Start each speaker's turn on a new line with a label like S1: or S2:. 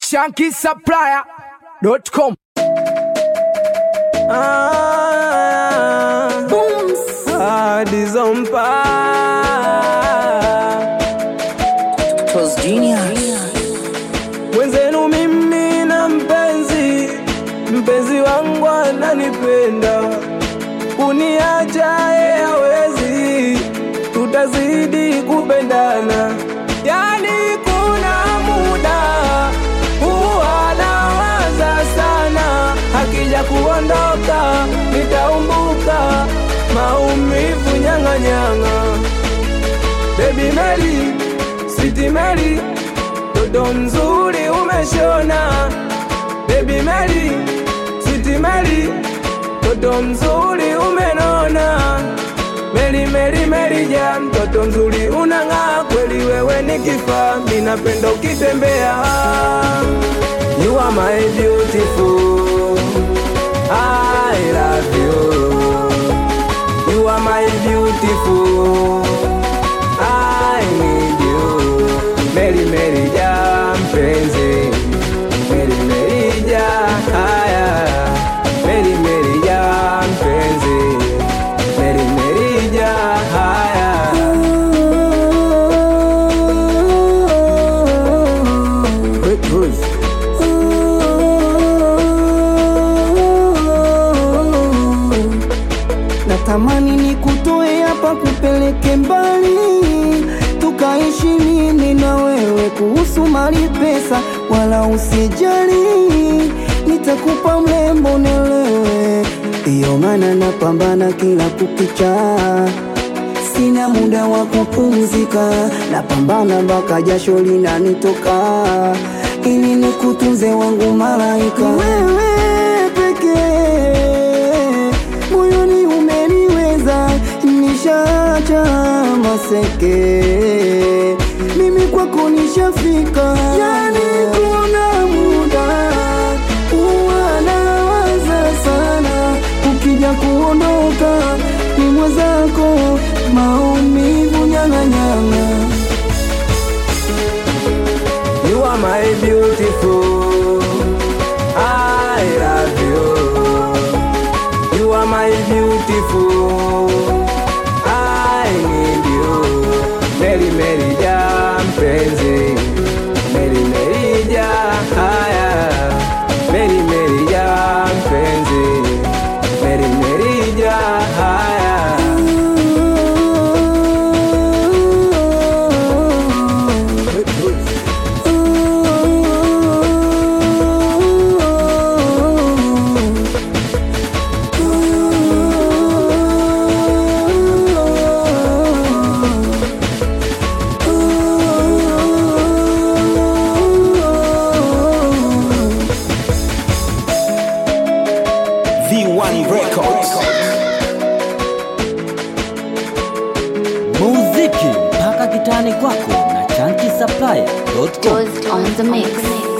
S1: shankisupplier.com.
S2: Ah, hadi zompa mwenzenu mimi na mpenzi mpenzi wangu ananipenda kuniacha yeye hawezi tutazidi kupendana yani kuna muda huwa nawaza sana akija kuondoka nitaumbuka maumivu nyang'anyang'a Baby Mary, Sweet Mary, toto mzuri umeshona. Baby Mary, Sweet Mary, toto mzuri umenona. Mary Mary Mary ja mtoto mzuri unang'aa kweli, wewe ni kifaa, mimi napenda ukitembea. You are my beautiful, I love you. You are my beautiful. I need you. Mary Mary ja mpenzi. Mary Mary ja haya. Mary Mary ja mpenzi. Mary Mary ja haya. Quick cruise.
S3: natamani nikutoe hapa kupeleke mbali tukaishi mimi na wewe kuhusu mali pesa wala usijali nitakupa mlembo nelewe iyo maana napambana kila kukicha sina muda wa kupumzika napambana mpaka jasho linanitoka ili nikutunze wangu malaika wewe pekee moyoni umeniweza nishaacha maseke mimi kwako nishafika yani kuna muda huwa nawaza sana ukija kuondoka ni mwenzako maumivu nyang'anyang'a
S2: You are my beautiful. I love you. You are my beautiful. I need you. Mary Mary ja mpenzi. Mary Mary ja haya. Mary Mary ja mpenzi. Mary Mary ja haya.
S4: V1 Records. Muziki mpaka kitani kwako na chanki supplier.com.
S5: Toast on the mix.